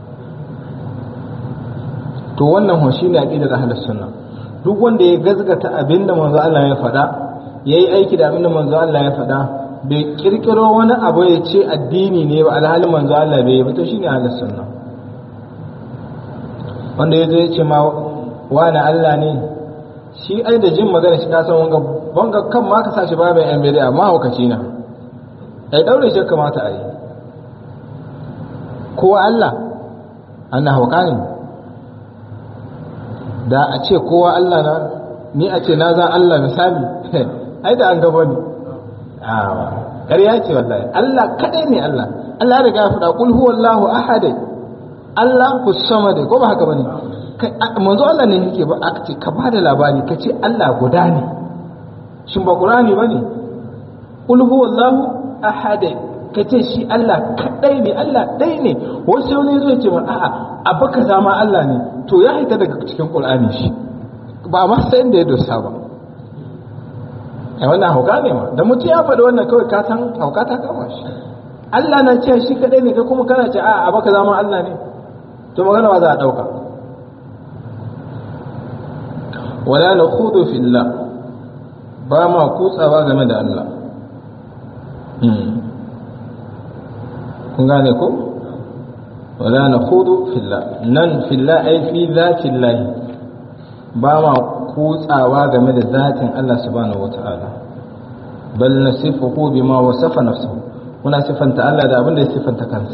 to wannan ho shine aqidar ahlus sunna duk wanda ya gazgata abin da manzon Allah ya faɗa yayi aiki da abin da manzon Allah ya faɗa bai kirkiro wani abu ya ce addini ne ba alhalin manzo Allah bai ba to shine ahlus sunna wanda yazo ya ce ma wani Allah ne shi ai da jin magana shi ka san wanga wanga kan ma ka sashi babin yan bid'a ma hukaci na ai daure shi kamata a yi kowa Allah ana hauka ne da a ce kowa Allah na ni a ce na za Allah misali ai da an gaba ne awa ƙarya ce wallahi Allah kadai ne Allah Allah ya riga ya faɗa kul huwallahu ahad Allah ku samad ko ba haka bane manzo Allah ne yake ba aka ce ka bada labari ka ce Allah guda ne shin ba Qur'ani bane kul huwallahu ahad ka ce shi Allah kadai ne Allah ɗaya ne wasu ne zai ce mana a'a abu ka zama Allah ne to ya haita daga cikin Qur'ani shi ba ma sai inda ya dosa ba ai wannan hauka ne ma da mutum ya faɗi wannan kawai ka san hauka ta kama shi Allah na ce shi kadai ne kai kuma kana ce a'a abu ka zama Allah ne to magana ba za a ɗauka wala na khudu fillah ba ma kutsawa game da Allah kun gane ko wala na khudu fillah nan fillah ai fi zatin ba ma kutsawa game da zatin Allah subhanahu wata'ala bal nasifuhu bima wasafa nafsuhu muna sifanta Allah da abin da ya sifanta kansa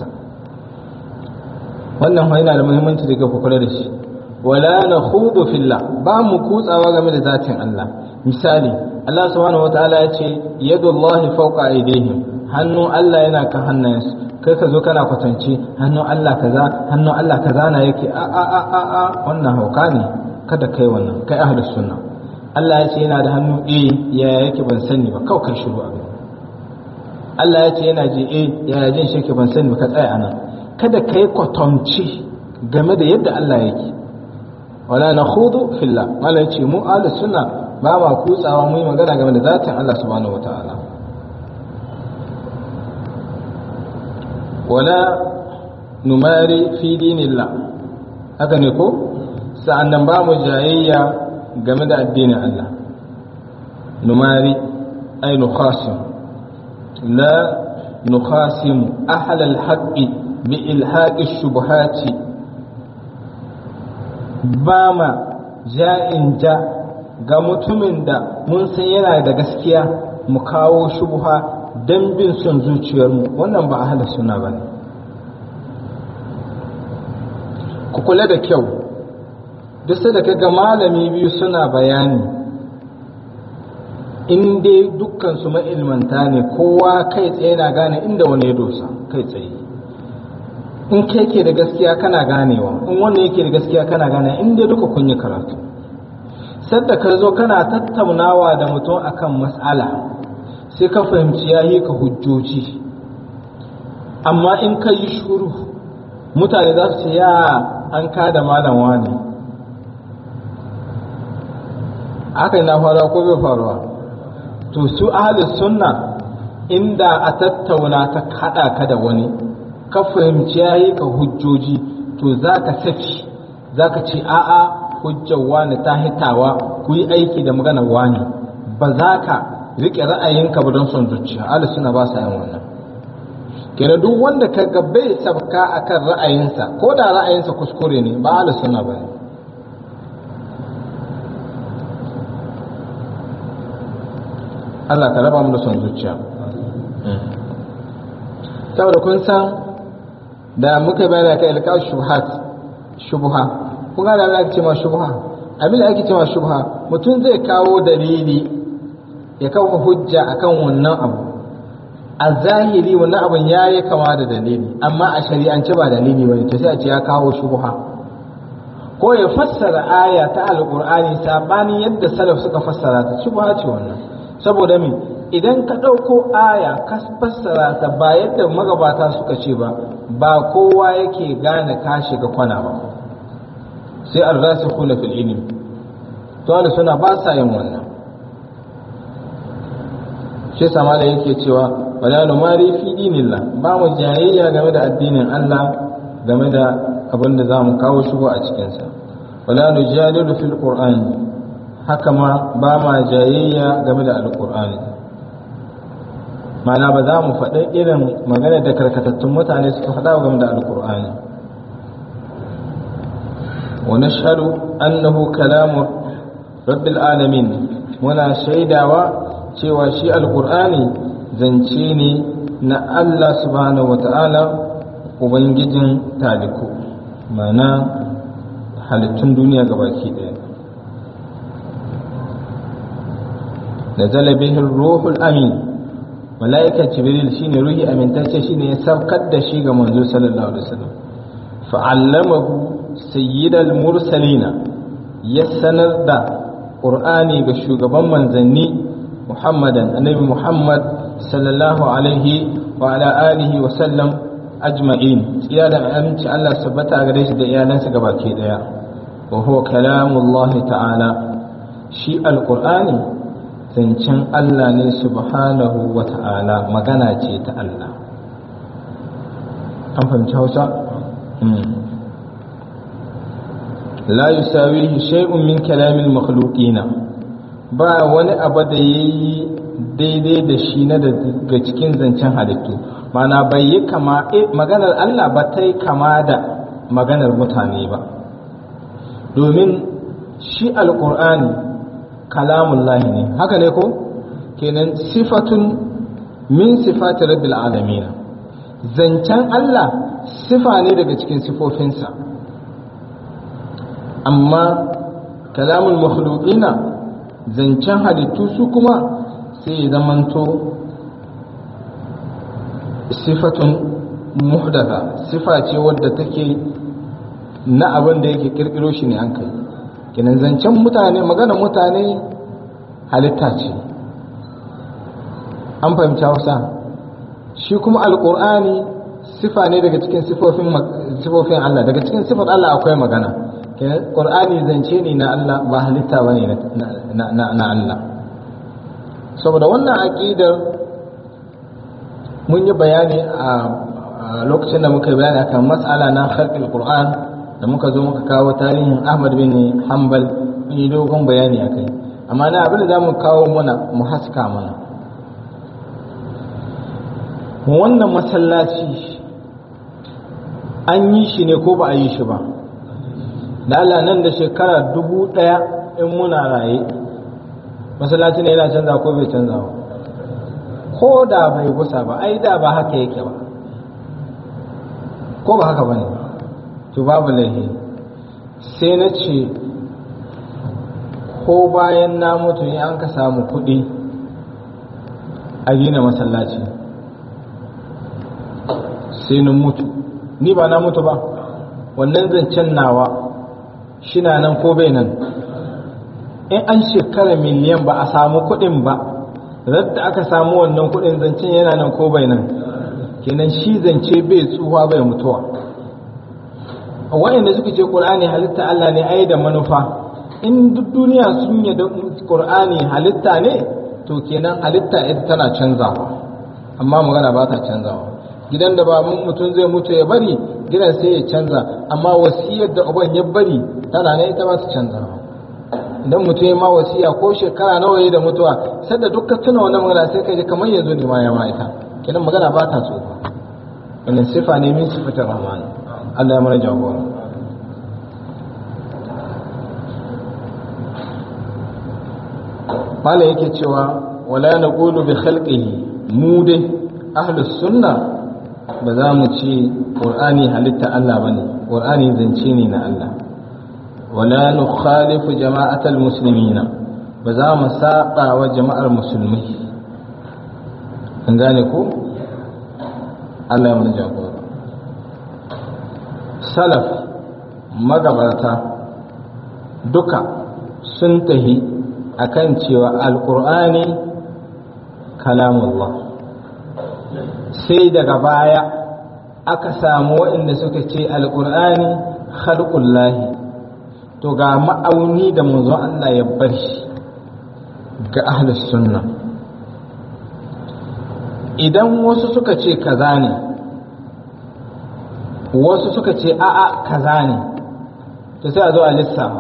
wannan yana da muhimmanci da ga kula da shi wala na khudu fillah ba mu kutsawa game da zatin Allah misali Allah subhanahu wata'ala ya ce yadullahi fawqa aydihim hannu Allah yana kan hannayensu kai ka zo kana kwatance hannun Allah kaza hannun Allah kaza na yake a a a a a wannan hauka ne kada kai wannan kai ahlus sunna Allah ya ce yana da hannu eh ya yake ban sani ba kawai kai shiru abin Allah ya ce yana ji eh ya jin shi ke ban sani ba ka tsaya anan kada kai kwatance game da yadda Allah yake wala nakhudu fillah Allah ya ce mu ahlus sunna ba ma kutsawa mu yi magana game da zatin Allah subhanahu wataala wala numari fi dinillah haka ne ko sa'annan ba mu jayayya game da addinin Allah numari ay nukhasim la nukhasim ahla al-haqqi bi ilhaqi shubuhati ba ma ja'in ja ga mutumin da mun san yana da gaskiya mu kawo shubuha don bin son zuciyarmu wannan ba ahalar suna ba ne ku kula da kyau duk da kaga malami biyu suna bayani in dai dukkansu ma'ilmanta ne kowa kai tsaye na gane inda wani ya dosa kai tsaye in kai ke da gaskiya kana ganewa in wanda yake da gaskiya kana gane in dai duka kun yi karatu sadda ka zo kana tattaunawa da mutum akan mas'ala sai ka fahimci ya yi ka hujjoji amma in ka yi shuru mutane za su ce ya an kada malam wani haka na faruwa ko bai faruwa to su ahalus sunna inda a tattauna ta kada ka da wani ka fahimci ya yi ka hujjoji to za ka saki za ka ce a'a hujjar wani ta hitawa ku yi aiki da maganar wani ba za ka rike ra'ayinka ba don son zuciya ahli suna ba sa yin wannan kenan duk wanda ka ga bai sabka akan ra'ayinsa ko da ra'ayinsa kuskure ne ba ahli suna ba ne Allah ka raba mu da son zuciya saboda kun san da muka bayar kai ilka shubuhat shubha kun ga da Allah ya ce ma shubha abin da ake cewa shubha mutum zai kawo dalili ya kawo hujja akan wannan abu a zahiri wannan abun ya yi kama da dalili amma a shari'ance ba dalili bane to sai a ce ya kawo shubha ko ya fassara aya ta alqur'ani sabani yadda salaf suka fassara ta shubha ce wannan saboda me idan ka ɗauko aya ka fassara ta ba yadda magabata suka ce ba ba kowa yake gane ka shiga kwana ba sai ar-rasikhuna fil ilm to suna ba sa yin wannan shi sama da yake cewa wala numari fi dinillah ba mu jayayya game da addinin Allah game da abin da za mu kawo shigo a cikinsa wala nujadilu fil qur'ani haka ma ba ma jayayya game da alqur'ani mana ba za mu faɗi irin magana da karkatattun mutane suka faɗa game da alkur'ani wa nashhadu annahu kalamu rabbil alamin muna shaidawa cewa shi alkur'ani zance ne na Allah subhanahu wata'ala ubangijin taliku mana halittun duniya gabaki ɗaya nazala bihi ruhul amin malaika jibril shine ruhi amintacce shine ya saukar da shi ga manzo sallallahu alaihi wasallam fa'allamahu sayyidal mursalina ya sanar da qur'ani ga shugaban manzanni muhammadan annabi muhammad sallallahu alaihi wa ala alihi wa sallam ajma'in tsiya da aminci Allah sabbata gare shi da iyalansa gabaki daya wa huwa kalamullahi ta'ala shi alqur'ani zancen Allah ne subhanahu wa ta'ala magana ce ta Allah an fahimci hausa? la yusawihi shay'un min kalamin makhluqina ba wani abu da yayi daidai da shi na daga cikin zancen halittu mana bai yi kama maganar Allah ba ta yi kama da maganar mutane ba domin shi alkur'ani kalamun lahi ne haka ne ko kenan sifatun min sifati rabbil alamin zancen Allah sifa ne daga cikin sifofinsa amma kalamun makhluqina zancen halittu su kuma sai zamanto sifatun muhdatha sifa ce wadda take na abin da yake kirkiro shi ne an kai kenan zancen mutane magana mutane halitta ce an fahimci hausa shi kuma alkur'ani sifa ne daga cikin sifofin Allah daga cikin sifar Allah akwai magana kenan qur'ani zance ne na Allah ba halitta bane na Allah saboda wannan aqidar mun yi bayani a lokacin da muka yi bayani akan mas'ala na khalqil qur'an da muka zo muka kawo tarihin Ahmad bin Hanbal mun yi dogon bayani akai amma na abin da za mu kawo mana mu haska mana wannan masallaci an yi shi ne ko ba a yi shi ba da Allah nan da shekara dubu ɗaya in muna raye masallaci ne yana canza ko bai canza ba ko da bai gusa ba ai da ba haka yake ba ko ba haka ba ne to babu laihi sai na ce ko bayan na mutu ne an ka samu kuɗi a gina masallaci sai na mutu ni ba na mutu ba wannan zancen nawa shina nan ko bai nan in an shekara miliyan ba a samu kuɗin ba radda aka samu wannan kuɗin zancen yana nan ko bai nan kenan shi zance bai tsuwa bai mutuwa wa'anda suka ce ƙur'ani halitta Allah ne ai da manufa in duk duniya sun yi da ƙur'ani halitta ne to kenan halitta ita tana canzawa amma magana ba ta canzawa gidan da ba mutum zai mutu ya bari gidan sai ya canza amma wasiyar da uban ya bari tana ne ita ba ta canzawa idan mutum ya ma wasiya ko shekara nawa ya da mutuwa sai da dukkan tuna wannan magana sai ka ji kamar yanzu ne ma ya ma ita kenan magana ba ta tsufa wannan sifa ne min sifatar rahman Allah ya mana jagora mala yake cewa wala naqulu bi khalqihi mu dai ahlus sunna ba za mu ce qur'ani halitta Allah bane qur'ani zance ne na Allah wala nukhalifu jama'atal muslimina ba za mu saba wa jama'ar musulmai an gane ko Allah ya mana jagora salaf magabata duka sun tahi akan cewa alkur'ani kalamullah sai daga baya aka samu waɗanda suka ce alkur'ani khalqullahi to ga ma'auni da manzo Allah ya bar shi ga ahlus sunna idan wasu suka ce kaza ne wasu suka ce a'a kaza ne to sai a zo a lissafa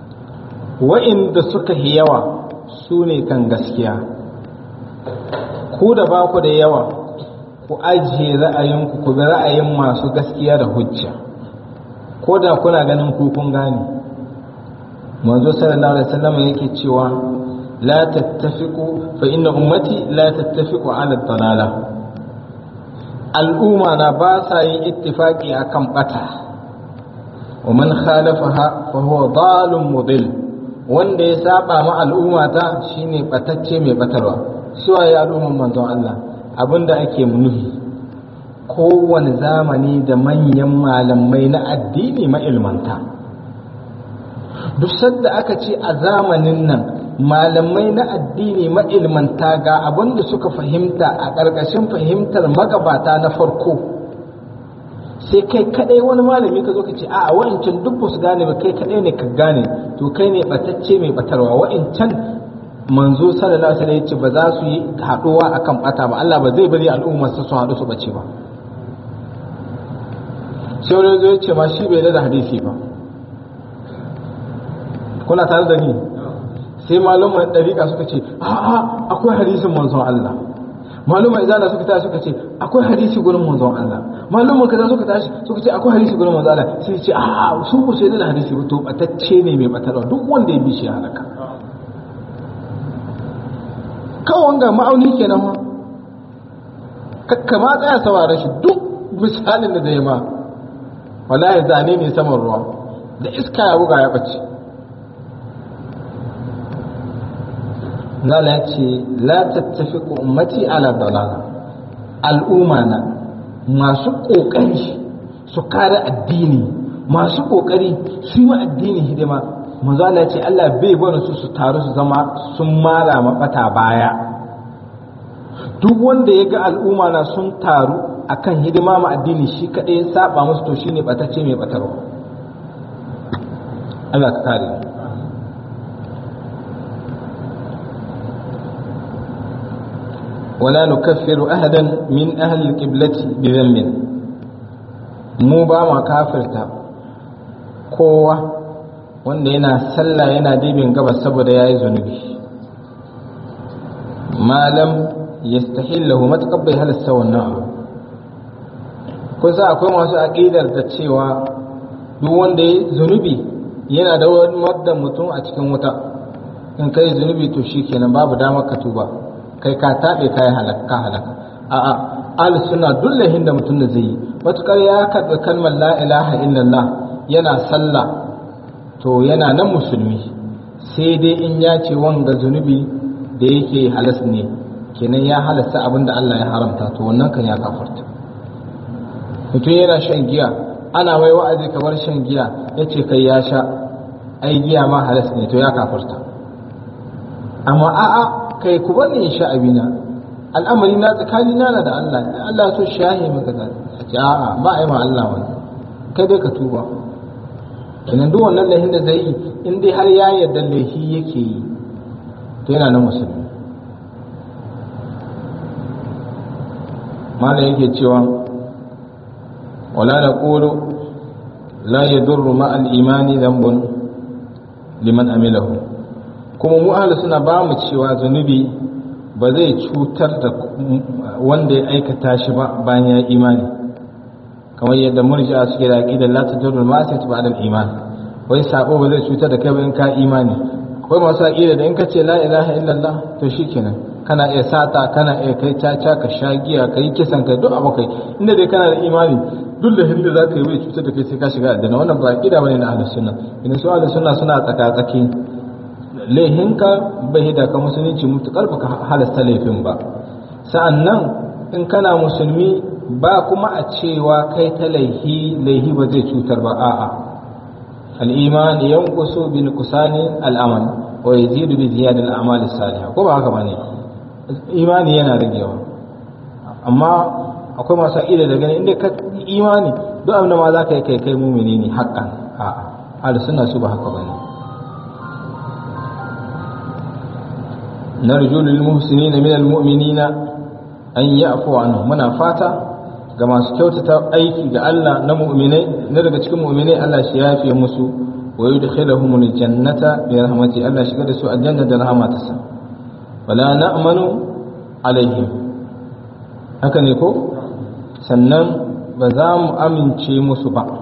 wa'inda suka yi yawa su ne kan gaskiya ku da ba ku da yawa ku ajiye ra'ayinku ku bi ra'ayin masu gaskiya da hujja ko da kuna ganin ku kun gane manzo sallallahu alaihi wasallam yake cewa la tattafiqu fa inna ummati la tattafiqu ala dalala al'umma na ba sa yin ittifaqi akan bata wa man khalafaha fa huwa dalun mudil wanda ya saba ma al'umma ta shine batacce mai batarwa suwa ya al'umman manzon Allah abinda ake nufi kowane zamani da manyan malamai na addini ma'ilmanta duk sadda aka ce a zamanin nan malamai na addini ma'ilmanta ga abinda suka fahimta a ƙarƙashin fahimtar magabata na farko sai kai kadai wani malami ka zo ka ce a wa'incan duk ba su gane ba kai kadai ne ka gane to kai ne batacce mai batarwa wa'incan manzo sallallahu alaihi wasallam yace ba za su yi haduwa akan bata ba Allah ba zai bari al'umma su su hadu su bace ba sai wani zo yace ma shi bai da hadisi ba kuna tare da ni sai malaman dariƙa suka ce a'a akwai hadisin manzon Allah maluma izala suka tashi suka ce akwai hadisi gurin manzon Allah maluma kaza suka tashi suka ce akwai hadisi gurin manzon Allah sai ce a su ku sai da hadisi ba to batacce ne mai batarwa duk wanda ya bi shi halaka kawai wanga ma'auni kenan ma kakka ma tsaya saurare shi duk misalin da zai ma wallahi zane ne saman ruwa da iska ya buga ya bace Zala ya ce, La tattafi ummati ala dalala, al'umma na masu ƙoƙari su kare addini, masu ƙoƙari su yi addini hidima, manzala ya ce Allah bai bane su su taru su zama sun mara mafata baya. Duk wanda ya ga al'umma na sun taru akan hidima ma addini shi kaɗai ya saba musu to shine ɓatacce mai ɓatarwa. Allah ka kare. ولا نكفر أحدا من أهل القبلة بذنب mu ba ma kafirta kowa wanda yana sallah yana dibin gabas saboda ya yi zunubi malam ya stahillahu matuƙar bai halasta wannan abu kusa akwai masu aƙidar da cewa duk wanda ya zunubi yana da wadda mutum a cikin wuta in kai zunubi to shi kenan babu damar ka tuba kai ka taɓe ka yi halaka halaka a'a al suna dullahin da mutum da zai yi matukar ya karɓi kalmar la ilaha illallah yana sallah to yana nan musulmi sai dai in ya ce wanga zunubi da yake halas ne kenan ya halasta abin da Allah ya haramta to wannan kan ya kafarta mutum yana shan giya ana mai wa'azi kamar shan giya ya ce kai ya sha ai giya ma halas ne to ya kafarta amma a'a kai ku bani in sha abina al'amari na tsakani na da Allah Allah so shahi maka da a ce a'a ba a yi ma Allah wani kai dai ka tuba kenan duk wannan laifin da zai yi in dai har ya yarda laifi yake yi to yana nan musulmi malam yake cewa wala na ƙoro la ya durru ma al'imani zambun liman amilahu kuma mu ahlus suna ba mu cewa zunubi ba zai cutar da wanda ya aikata shi ba bayan ya imani kamar yadda murji'a suke da aqida la tadurru ma sai ba'da al-iman wai sabo ba zai cutar da kai ba in ka imani akwai masu aqida da in ka ce la ilaha illallah to shikenan kana iya sata kana iya kai caca ka sha giya kai kisan kai duk abu kai inda dai kana da imani duk da hinda za ka yi bai cutar da kai sai ka shiga aljanna wannan ba aqida bane na ahlus sunna idan su ahlus sunna suna tsaka tsaki laihinka bai da ka musulunci mutukar baka halasta laifin ba sa'annan in kana musulmi ba kuma a cewa kai ta laihi laihi ba zai cutar ba a'a al-iman yanqusu bi nuqsani al-amal wa yazidu bi ziyadati al-a'mal as-salihah ko ba haka bane imani yana ragewa amma akwai masu ida da gani inda ka imani duk abin da ma za ka yi kai kai mumini ne haƙƙan a'a ahlus sunna su ba haka bane نرجو للمحسنين من المؤمنين أن يعفو عنهم muna fata ga masu kyautata aiki ga Allah na mu'minai na daga cikin mu'minai Allah shi yafe musu wa yudkhiluhum aljannata bi rahmati Allah shiga da su aljanna da rahmatarsa wala na'manu alaihim haka ne ko sannan ba za mu amince musu ba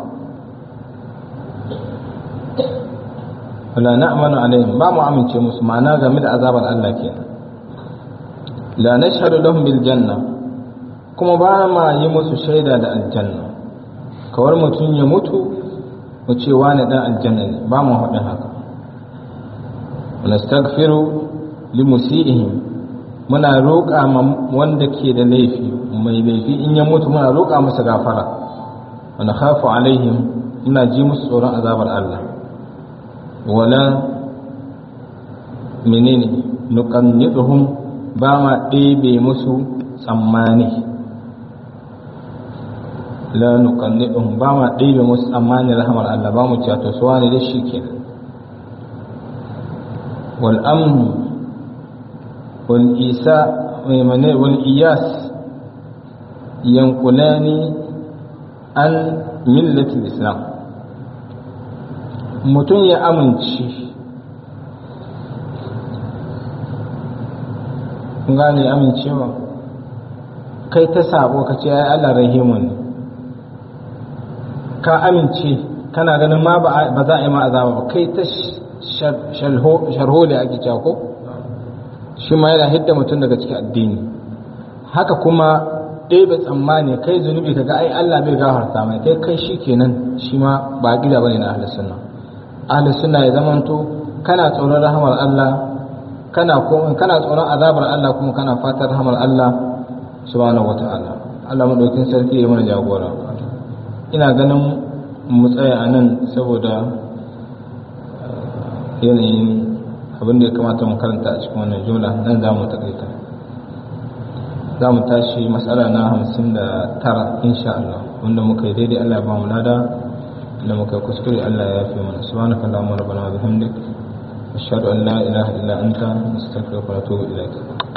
wala na'manu alaihim ba mu amince musu ma'ana game da azabar Allah kenan la nashhadu lahum bil janna kuma ba ma yi musu shaida da aljanna kawar mutum ya mutu mu ce wani dan aljanna ne ba mu haɗin haka nastaghfiru li musiihim muna roƙa ma wanda ke da laifi mai laifi in ya mutu muna roƙa masa gafara wa nakhafu alaihim muna ji musu tsoron azabar Allah wala menene nuqanniduhum ba ma ɗebe musu tsammani la nuqanniduhum ba ma ɗebe musu tsammani rahmar Allah ba mu cewa to suwa ne da shi kenan wal amn wal isa mai wal iyas yankulani an millatul islam mutum ya amince gane amincewa kai ta sabo ka ce ai Allah rahimu ne ka amince kana ganin ma ba za a yi ma azaba ba kai ta sharho da ake cewa ko shi ma yana hidda mutum daga cikin addini haka kuma ɗebe tsammani kai zunubi kaga ai Allah bai gafarta mai kai kai shi kenan shi ma ba gida bane na ahlus sunna ahlus sunna ya zamanto kana tsoron rahmar Allah kana kuma kana tsoron azabar Allah kuma kana fatan rahmar Allah subhanahu wataala Allah madaukin sarki ya mana jagora ina ganin mu tsaya a nan saboda yanayin abin da ya kamata mu karanta a cikin wannan jumla nan za mu takaita za mu tashi matsala na hamsin da tara insha Allah wanda muka yi daidai Allah ya ba mu lada da muka yi kuskure Allah ya yafe mana subhanaka allahumma rabbana wa bihamdik ashhadu an la ilaha illa anta astaghfiruka wa atubu ilaik